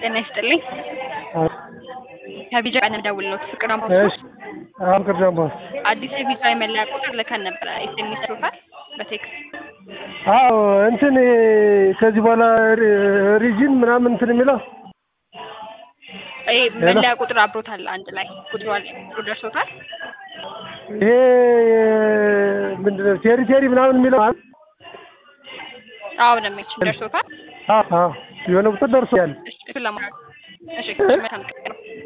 ጤና ይስጥልኝ። ከቢጃ ቀን ደውልሎት ፍቅር አምቦ እሺ አሁን ቅርዳም ቦስ አዲስ የቪዛ የመለያ ቁጥር ልከን ነበረ። ኤስኤምኤስ ሩፋል በቴክስት አዎ እንትን ከዚህ በኋላ ሪጅን ምናምን እንትን የሚለው ይሄ መለያ ቁጥር አብሮታል አንድ ላይ ቁጥሩ አለ ቁጥሩ ደርሶታል። ይሄ ምንድነው ቴሪቴሪ ምናምን የሚለው አለ? አዎ ደመች ደርሶታል። አዎ አዎ የሆነ ቁጥር ደርሶ ያለ እሺ እሱን ለማድረግ እሺ መልካም ቀን